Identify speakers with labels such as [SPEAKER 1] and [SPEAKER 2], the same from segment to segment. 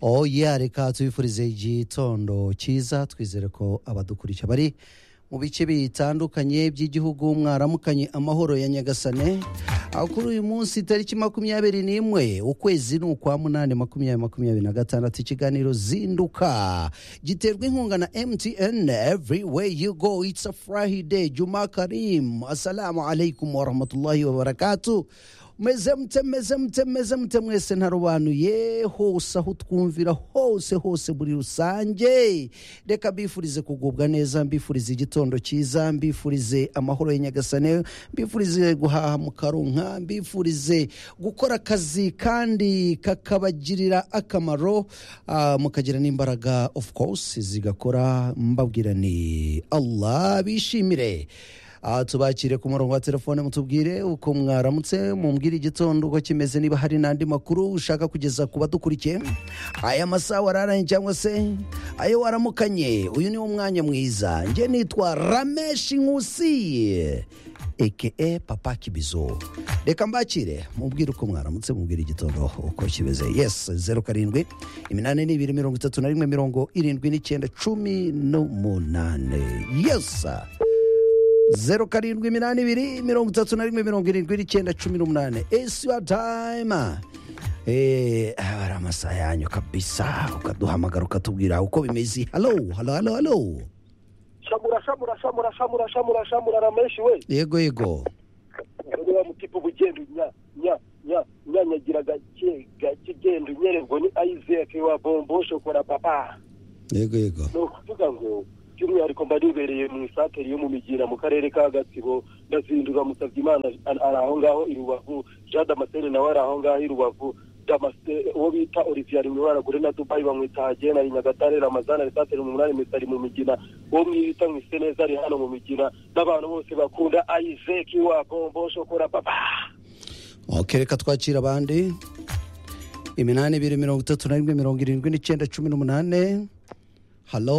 [SPEAKER 1] oya reka tubifurize igitondo cyiza twizere ko abadukurikira bari mu bice bitandukanye by'igihugu mwaramukanye amahoro ya nyagasane aho kuri uyu munsi tariki makumyabiri n'imwe ukwezi ni ukwa munani makumyabiri makumyabiri na gatandatu ikiganiro zinduka giterwa inkunga na mtn everywhere you go it's a friday juma karim assalamu alaikum warahmatullahi wabarakatu meze mute meze mute meze mute mwese ntarobanuye hose aho twumvira hose hose muri rusange reka mbifurize kugubwa neza mbifurize igitondo cyiza mbifurize amahoro ya nyagasane mbifurize guhaha mu karunka mbifurize gukora akazi kandi kakabagirira akamaro ah, mukagira n'imbaraga of course zigakora mbabwira ni allah bishimire aha tubakire ku murongo wa telefone mutubwire uko mwaramutse mumbwire igitondo uko kimeze niba hari n'andi makuru ushaka kugeza ku badukurikiye aya masaha wararanye cyangwa se ayo waramukanye uyu niwo mwanya mwiza njye nitwa rameshi nkusi eke papa kibizo reka mbakire mubwire uko mwaramutse mubwire igitondo uko kimeze yes zeru karindwi iminani n'ibiri mirongo itatu na rimwe mirongo irindwi n'icyenda cumi n'umunani yesa zeru karindwi iminani ibiri mirongo itatu na rimwe mirongo irindwi n'icyenda cumi n'umunani esi yuwa tayima eee hari amasaha yanyu kabisa ukaduhamagara ukatubwira uko bimeze halo halo halo halo
[SPEAKER 2] shamura shamura shamura shamura shamura shamura ramenshi we
[SPEAKER 1] yego yego
[SPEAKER 2] wa mutipe uba ugenda unya nya nya nya nyagira gake gake ugenda unyererwa ni ayizeke wa bombo shokora papa
[SPEAKER 1] yego yego
[SPEAKER 2] ni ukuvuga ngo by'umwihariko mba nibereye mu isanteri yo mu migira mu karere ka gatsibo ndazinduka musabye imana ari ari aho ngaho i rubavu jean damascene nawe ari aho ngaho i rubavu damascene uwo bita olivier ari mu baragure na dubai bamwita hagena ari nyagatare ramazana ari santeri umunani mitari mu migina uwo mwita mwise neza ari hano mu migina n'abantu bose bakunda ayizeki wa bombo shokora papa
[SPEAKER 1] ok reka twakira abandi iminani ibiri mirongo itatu na rimwe mirongo irindwi n'icyenda cumi n'umunani halo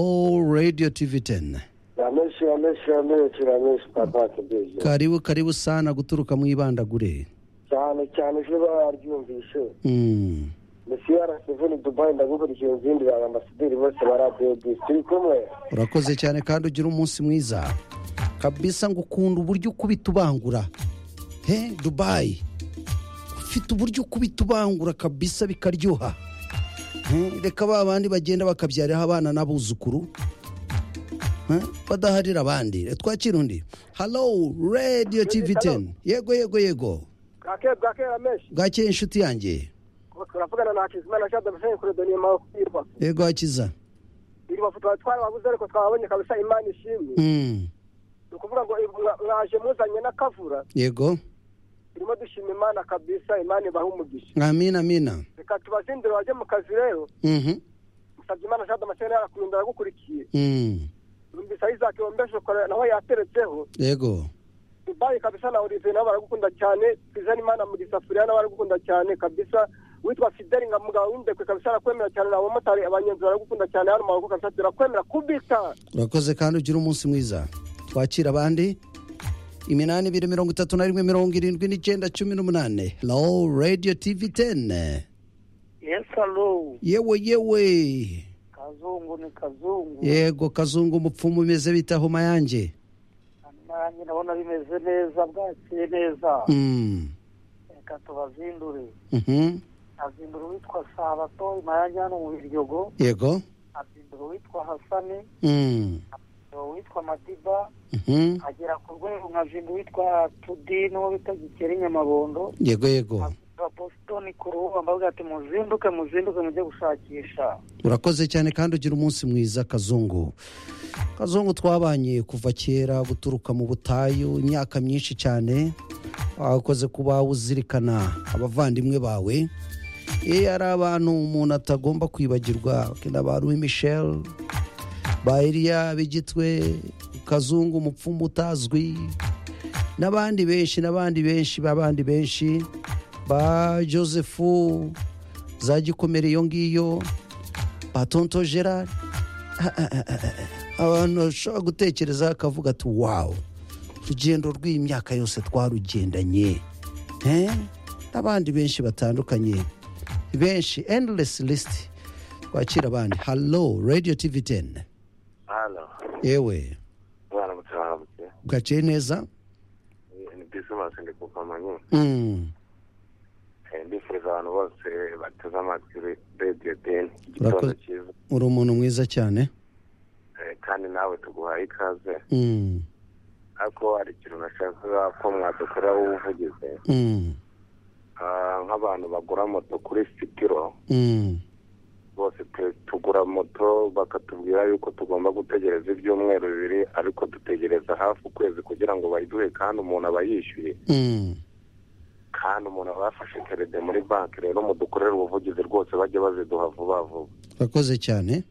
[SPEAKER 1] radiyo tivi teni
[SPEAKER 3] Rameshi, Rameshi, Rameshi, Rameshi, papa Kibizo.
[SPEAKER 1] karibu karibu sana guturuka mu ibandagure
[SPEAKER 3] cyane cyane ejo baryumvishe
[SPEAKER 1] Mm.
[SPEAKER 3] misi yarasivuni dubai ndagukurikiye inzindi ba ambasaderi bose ba radiyo bisi turi kumwe
[SPEAKER 1] urakoze cyane kandi ugira umunsi mwiza kabisa ngo ukunda uburyo ukubita ubangura he dubayi ufite uburyo ukubita ubangura kabisa bikaryoha Hmm, reka ba bandi bagenda bakabyariraho abana n'abuzukuru Hmm, badaharira abandi Reka twakire undi halo radiyo tivi teni yego yego yego
[SPEAKER 2] bwake bwake rameshi
[SPEAKER 1] bwakeye inshuti yanjye
[SPEAKER 2] turavugana na hakizimana jean damascene kuri doni makwirwa
[SPEAKER 1] yego hakiza
[SPEAKER 2] iri bafu tuba twarababuze ariko twababonye kabisa imana ishimwe
[SPEAKER 1] Hmm,
[SPEAKER 2] ni ukuvuga ngo mwa- mwaje muzanye n'akavura
[SPEAKER 1] yego
[SPEAKER 2] turimo dushima imana kabisa imana ibaha umugisha
[SPEAKER 1] amina amina
[SPEAKER 2] reka tubazindire bajye mu kazi rero
[SPEAKER 1] Mhm,
[SPEAKER 2] musabye imana jean damascene yarakunda aragukurikiye
[SPEAKER 1] mm,
[SPEAKER 2] numvise isaac wombeshe ukora naho yateretseho
[SPEAKER 1] yego
[SPEAKER 2] dubayi kabisa na olivier nabo baragukunda cyane twizane imana mu gisafuriya nabo baragukunda cyane kabisa witwa fideli nka mugabo w'indekwe kabisa arakwemera cyane n'abamotari abanyenzi baragukunda cyane hano mu maboko kabisa turakwemera kubita
[SPEAKER 1] urakoze kandi ugire umunsi mwiza twakira abandi iminani ibiri mirongo itatu na rimwe mirongo irindwi n'icyenda cumi n'umunani low radio tivi teni
[SPEAKER 4] yesi alo
[SPEAKER 1] yewe yewe
[SPEAKER 4] kazungu ni kazungu
[SPEAKER 1] yego kazungu umupfumu umeze bita homa yanjye
[SPEAKER 4] nanjye ndabona bimeze neza bwakiye neza
[SPEAKER 1] Mm,
[SPEAKER 4] reka tubazindure
[SPEAKER 1] mhm,
[SPEAKER 4] azindura uwitwa sabato imayange hano mu biryogo
[SPEAKER 1] yego
[SPEAKER 4] azindura uwitwa hasani
[SPEAKER 1] Mm,
[SPEAKER 4] azindura uwitwa madiba
[SPEAKER 1] mhm,
[SPEAKER 4] agera ku rwego nkazindura uwitwa tudini uwo bita gikeri nyamabondo
[SPEAKER 1] yego yego
[SPEAKER 4] azindura bositoni ku ruhu ambavuga ati muzinduke muzinduke mujye gushakisha
[SPEAKER 1] urakoze cyane kandi ugira umunsi mwiza kazungu kazungu twabanye kuva kera guturuka mu butayu imyaka myinshi cyane wakoze kuba uzirikana abavandimwe bawe ye ari abantu umuntu atagomba kwibagirwa kenda ba louis michel ba eliya b'igitwe kazungu umupfumu utazwi n'abandi benshi n'abandi benshi b'abandi benshi ba josefu za gikomere iyo ngiyo ba tonto gerard abantu bashobora gutekereza akavuga ati wawu urugendo rw'iyi myaka yose twarugendanye Eh? n'abandi benshi batandukanye benshi enduresi lisiti twakira abandi halo radiyo tivi teni
[SPEAKER 5] hano
[SPEAKER 1] yewe
[SPEAKER 5] mwana muto wambutse
[SPEAKER 1] bwakeye neza
[SPEAKER 5] ni bisimasi ndi ku kamonyi
[SPEAKER 1] Mm,
[SPEAKER 5] Eh, ndifuza abantu bose bateze amatwi re- radiyo deni igitondo
[SPEAKER 1] Urakoze.
[SPEAKER 5] cyiza
[SPEAKER 1] uri umuntu mwiza cyane
[SPEAKER 5] Eh, kandi nawe tuguhaye ikaze
[SPEAKER 1] Mm,
[SPEAKER 5] ariko hari ikintu nashakaga ko mwadukora ubuvugizi
[SPEAKER 1] mm,
[SPEAKER 5] Ah, nk'abantu bagura moto kuri sitiro
[SPEAKER 1] mm,
[SPEAKER 5] bose pe- tugura moto bakatubwira yuko tugomba gutegereza ibyumweru bibiri ariko dutegereza hafi ukwezi kugira ngo bayiduhe kandi umuntu aba yishyuye
[SPEAKER 1] mm.
[SPEAKER 5] kandi umuntu aba yafashe kerede muri banki rero mudukorere ubuvugizi rwose bajye baziduha vuba vuba
[SPEAKER 1] urakoze cyane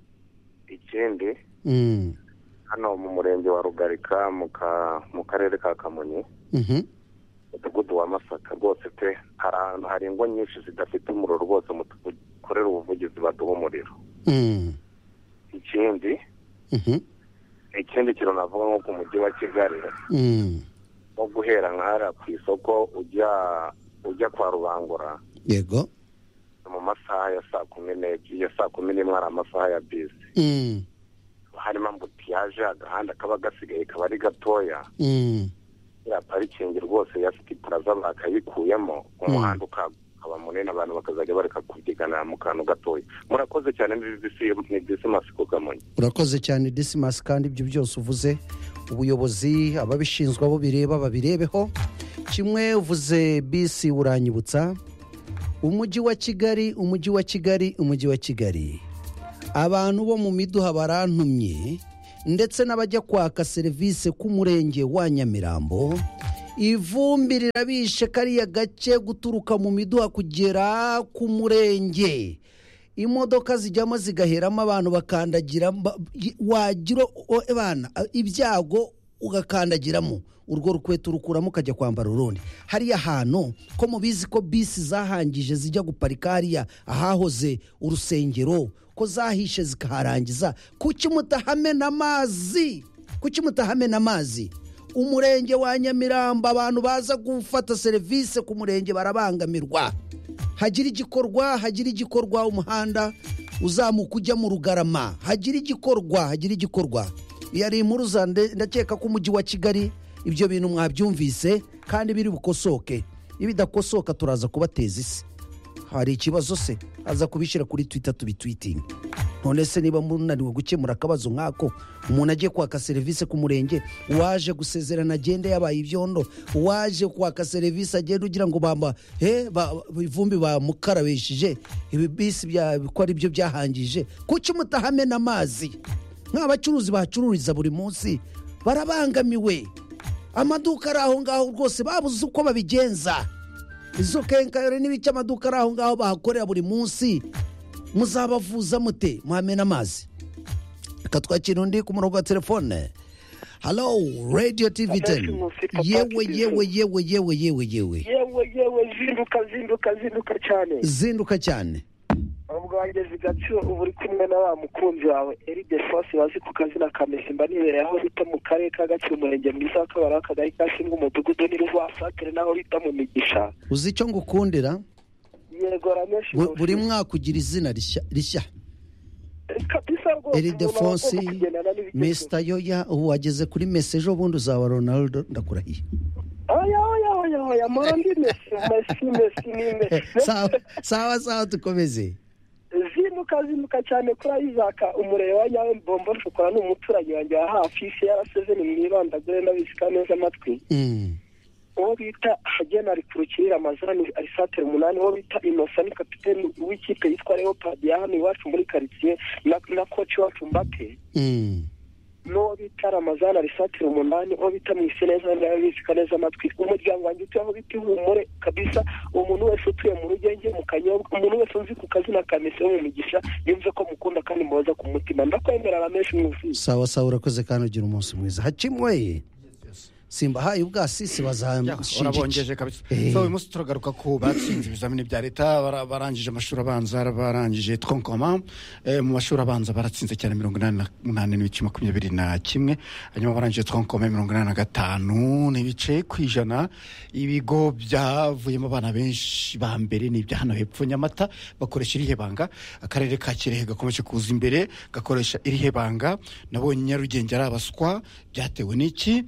[SPEAKER 5] ikindi
[SPEAKER 1] Mm,
[SPEAKER 5] hano mu murenge wa rugarika mu ka- mu karere ka kamonyi
[SPEAKER 1] mhm,
[SPEAKER 5] umudugudu wa masaka rwose pe hari ahantu hari ingo nyinshi zidafite umuriro rwose mudukorere ubuvugizi baduha umuriro
[SPEAKER 1] mm,
[SPEAKER 5] ikindi
[SPEAKER 1] mhm,
[SPEAKER 5] ikindi kintu navuga nko ku mujyi wa kigali
[SPEAKER 1] mm.
[SPEAKER 5] nko guhera nkahara ku isoko ujya ujya kwa rubangura
[SPEAKER 1] yego
[SPEAKER 5] ni mu masaha ya saa kumi n'ebyiri ya saa kumi n'imwe hari amasaha ya bisi
[SPEAKER 1] Mm,
[SPEAKER 5] harimo ambutiyaje agahanda kaba gasigaye kaba ari gatoya
[SPEAKER 1] mm,
[SPEAKER 5] ya parikingi rwose ya siti puraza bakayikuyemo umuhanda ukaba munini abantu bakazajya bareka kubyiganira mu kantu gatoya murakoze cyane ni disi ni disi masiko kamonyi
[SPEAKER 1] urakoze cyane disimasi kandi ibyo byose uvuze ubuyobozi ababishinzwe abo bireba babirebeho kimwe uvuze bisi uranyibutsa umujyi wa kigali umujyi wa kigali umujyi wa kigali abantu bo mu miduha barantumye ndetse n'abajya kwaka serivisi k'umurenge wa nyamirambo ivumbi rirabishe kariya gace guturuka mu miduha kugera ku murenge imodoka zijyamo zigaheramo abantu bakandagira mba- i- wagira o- abana a- ibyago ugakandagiramo urwo rukweto urukuramo ukajya kwambara urundi hariya hantu ko mubizi ko bisi zahangije zijya guparika hariya ahahoze urusengero ko zahishe zikaharangiza kuki mutahamena amazi kuki mutahamena amazi umurenge wa nyamirambo abantu baza gufata serivisi ku murenge barabangamirwa hagira igikorwa hagira igikorwa umuhanda uzamuka ujya mu rugarama hagira igikorwa hagira igikorwa iyo ari impuruza nde- ndakeka ko umujyi wa kigali ibyo bintu mwabyumvise kandi biri bukosoke iyo bidakosoka turaza kubateza isi hari ikibazo se aza kubishyira kuri twita tubitwitinge none se niba munaniwe gukemura akabazo nk'ako umuntu agiye kwaka serivisi ku murenge uwaje gusezerana agende yabaye ibyondo uwaje kwaka serivisi agenda ugira ngo bamba he ba- ivumbi bamukarabishije ibi bisi bya- ko ari byo byahangije kuki mutahamena amazi nk'abacuruzi bahacururiza buri munsi barabangamiwe amaduka ari aho ngaho rwose babuze uko babigenza izo kenkayore n'ibice amaduka ari aho ngaho bahakorera buri munsi muzabavuza mute muhamena amazi reka twakira undi ku murongo wa telefone halo radiyo tivi teni yewe yewe yewe yewe yewe yewe
[SPEAKER 2] yewe yewe zinduka zinduka zinduka cyane
[SPEAKER 1] zinduka cyane
[SPEAKER 2] ubwanjye zigatsiro uba uri kumwe na wa mukunzi wawe eride fosi bazi ku kazina ka mesimba nibereye aho bita mu karere ka gatsibo umurenge mwiza wa kabari akagari ka shinga umudugudu n'irwasatire n'aho bita mu migisha
[SPEAKER 1] uzi icyo ngukundira
[SPEAKER 2] yego rameshi
[SPEAKER 1] Bu- buri mwaka ugira izina rishya- rishya
[SPEAKER 2] kabisa rwose umuntu aba
[SPEAKER 1] eridefonsi
[SPEAKER 2] agomba kugendana n'ibigezweho
[SPEAKER 1] mr yoya wageze kuri mesi ejo bundi uzaba ronaldo ndakurahiye
[SPEAKER 2] oya oya oya oya murandi mesi mesi mesi ni mesi
[SPEAKER 1] sawa sawa sawa dukomeze
[SPEAKER 2] zimuka zimuka cyane kuri ayizaka umurebe wa nyawe mbombo shokora ni umuturanyi wanjye wa hafi isi yaraseze ni mwibandagure n'abisika neza amatwi
[SPEAKER 1] Mm,
[SPEAKER 2] uwo bita hagena ari ku rukirira amazani ari satire umunani uwo bita inosa ni kapiteni w'ikipe yitwa leopard ya hano iwacu muri karitsiye na, na koci wacu mbate
[SPEAKER 1] mm,
[SPEAKER 2] n'uwo bita ramazani ari satire umunani uwo bita mwisi neza n'abisika neza amatwi umuryango wanjye utuye aho bita ihumure kabisa umuntu wese utuye mu rugenge mu kanyobwa umuntu wese uzi ku kazina ka mesi wo mu migisha yumve ko mukunda kandi muhoza ku mutima ndakwemera rameshi mwuzuye
[SPEAKER 1] sawa sawa urakoze kandi ugira umunsi mwiza hacimwe simbahaye ubwasisi bazashinja
[SPEAKER 6] urabongeje kabisa
[SPEAKER 1] Eh.
[SPEAKER 6] so uyu munsi turagaruka ku batsinze ibizamini bya leta bara- barangije amashuri abanza barangije twonkoma eh, mu mashuri abanza baratsinze cyane mirongo inani na- n'umunani n'ibice makumyabiri na kimwe hanyuma barangije twonkoma mirongo inani na gatanu n'ibice ku ijana ibigo byavuyemo abana benshi ba mbere ni ibya hano hepfo nyamata bakoresha irihe banga akarere ka kirehe gakomeje kuza imbere gakoresha irihe banga nabonye nyarugenge ari abaswa byatewe n'iki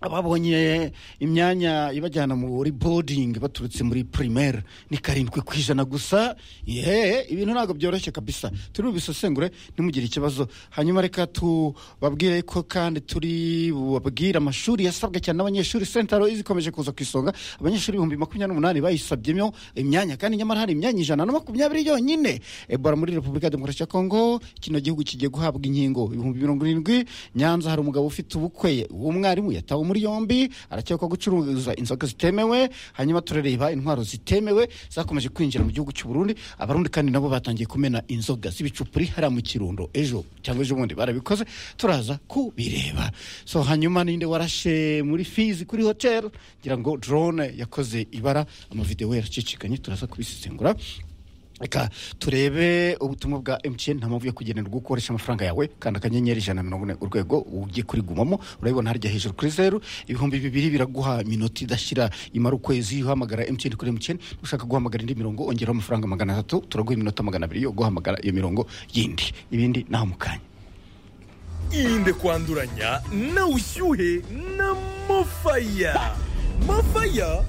[SPEAKER 6] ababonye imyanya ibajyana muri boarding baturutse muri primaire ni karindwi ku ijana gusa yeee ibintu ntabwo byoroshye kabisa turi bubisesengure ntimugire ikibazo hanyuma reka tubabwire ko kandi turi bubabwire amashuri yasabwe cyane n'abanyeshuri sentaro zikomeje kuza ku isonga abanyeshuri ibihumbi makumyabiri n'umunani bayisabyemo imyanya kandi nyamara hari imyanya ijana na makumyabiri yonyine ebola muri repubulika ya demokarasi ya kongo kino gihugu kigiye guhabwa inkingo ibihumbi mirongo irindwi nyanza hari umugabo ufite ubukwe w'umwarimu yatawe muri yombi arakekwa gucuruza inzoga zitemewe hanyuma turareba intwaro zitemewe zakomeje kwinjira mu gihugu cy'u Burundi abarundi kandi nabo batangiye kumena inzoga z'ibicupuri hariya mu kirundo ejo cyangwa ejo bundi barabikoze turaza kubireba so hanyuma ninde warashe muri fizi kuri hotel ngira ngo drone yakoze ibara amavidewo yaracicikanye turaza kubisesengura reka turebe ubutumwa bwa mtn nta mpamvu yo kugenerwa ukoresha amafaranga yawe kanda akanyenyeri ijana na mirongo ine urwego ugiye kurigumamo urabibona harya hejuru kuri zeru ibihumbi bibiri biraguha minota idashyira imara ukwezi uhamagara mtn kuri mtn ushaka guhamagara indi mirongo ongeraho amafaranga magana atatu turaguha iminota magana abiri yo guhamagara iyo mirongo yindi ibindi naho mu kanya
[SPEAKER 7] irinde kwanduranya na ushyuhe na mofaya mofaya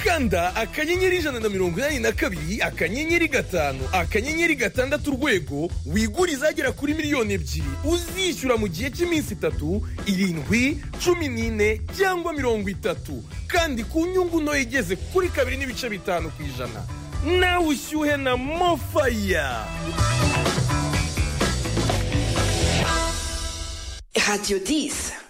[SPEAKER 7] kanda akanyenyeri ijana na mirongo inani na kabiri akanyenyeri gatanu akanyenyeri gatandatu urwego wigure izagera kuri miliyoni ebyiri uzishyura mu gihe cy'iminsi itatu irindwi cumi n'ine cyangwa mirongo itatu kandi ku nyungu ntoya igeze kuri kabiri n'ibice bitanu ku ijana nawe ushyuhe na mofaya
[SPEAKER 8] Radio 10.